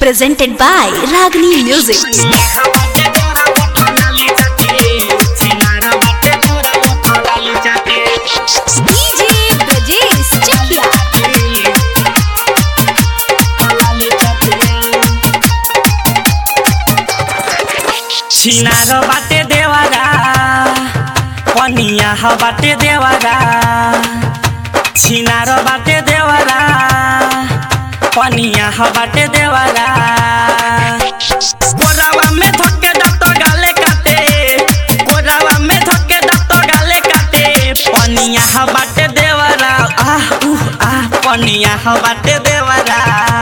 presented by Ragini Music. DJ Brajesh Chakia. छिनार बाटे देवारा पनिया ह बाटे देवारा छिनार बाटे देवारा पनिया ह बाटे देवारा कोरावा में धक्के दत्त गाले काटे कोरावा में धक्के दत्त गाले काटे पनिया ह बाटे देवारा आह उह आह पनिया ह बाटे देवारा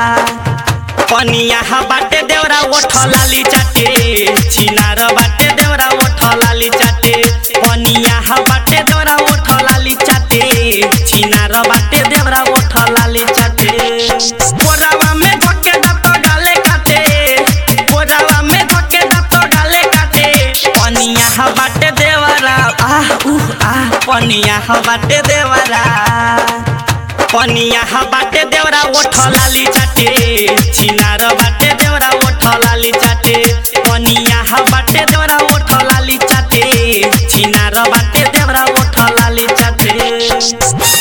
पनिया ह बाटे देवरा ओठ लाली चाटे छिनार बाटे देवरा ओठ लाली चाटे पनिया ह बाटे देवरा ओठ लाली चाटे छिनार बाटे देवरा ओठ लाली चाटे कोरावा में धक्के दत्त गाले काटे कोरावा में धक्के दत्त गाले काटे पनिया ह बाटे देवरा आह उह आह पनिया ह बाटे देवरा पनिया ह बाटे देवरा ओठ लाली चाटे छिनार बाटे देवरा ओठ लाली चाटे पनिया ह बाटे देवरा ओठ लाली चाटे छिनार बाटे देवरा ओठ लाली चाटे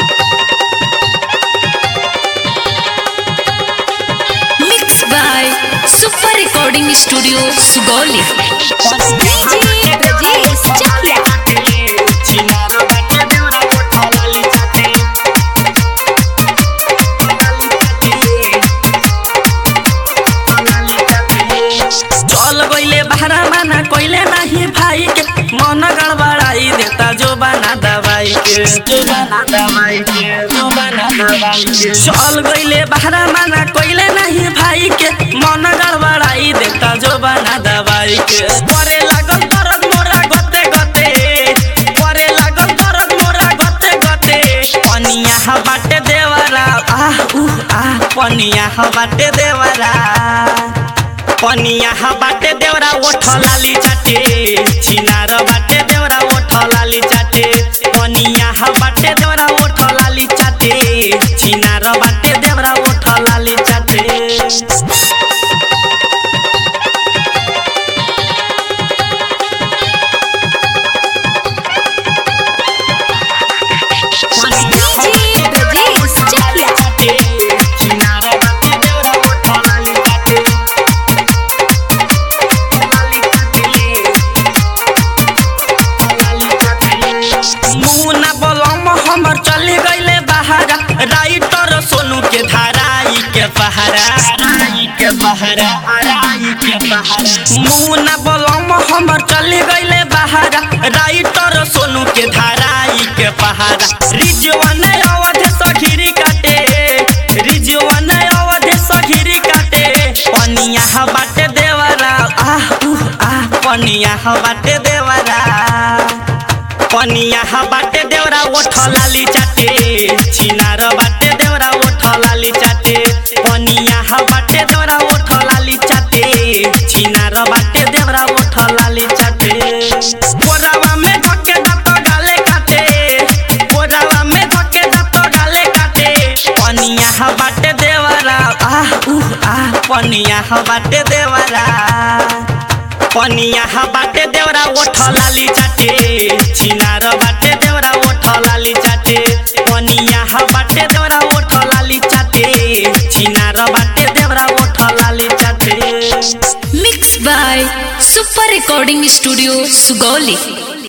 Mixed by Super Recording Studio, Sugoli. DJ Brajesh Chakia. छिनार बाटे देवरा ओठ लाली चाटे चल गइले बहरा माना कइले नाही भाई के मन गड़बड़ाई देता जो बना दवाई के जो बना दवाई के जो बना दवाई के चल गइले बहरा माना कइले नाही भाई के मन गड़बड़ाई देता जो बना दवाई के करे लागल दर्द मोरा गते गते करे लागल दर्द मोरा गते गते पनिया ह बाटे देवरा आह उह आह पनिया ह बाटे देवरा पनिया ह बाटे देवरा ओठ लाली चाटे छिनार बाटे देवरा ओठ लाली चाटे पनिया ह बाटे देवरा ओठ लाली चाटे छिनार बाटे देवरा ओठ लाली चाटे DJ Brajesh Chakia. छिनार बाटे देवरा ओठ लाली चाटे मुना बलम हमर चले गइले बहारा राइटर सोनू के धाराई के बहारा राई के बहारा राई के बहारा मुना बलम हमर चले गइले बहारा राइटर सोनू के धाराई के बहारा रिजवन अवध सखीरी काटे रिजवन अवध सखीरी काटे पनिया ह बाटे देवरा आह उह आह पनिया ह बाटे देवरा पनिया ह बाटे देवरा ओठ लाली चाटे छिनार बाटे देवरा ओठ लाली चाटे पनिया ह बाटे देवरा ओठ लाली चाटे छिनार बाटे देवरा ओठ लाली चाटे कोरावा में धक्के दत्त गाले काटे कोरावा में धक्के दत्त गाले काटे पनिया ह बाटे देवरा आह उह आह पनिया ह बाटे देवरा पनिया ह बाटे देवरा ओठ लाली चाटे छिनार बाटे देवरा ओठ लाली चाटे पनिया ह बाटे देवरा ओठ लाली चाटे छिनार बाटे देवरा ओठ लाली चाटे Mixed by Super Recording Studio, Sugoli.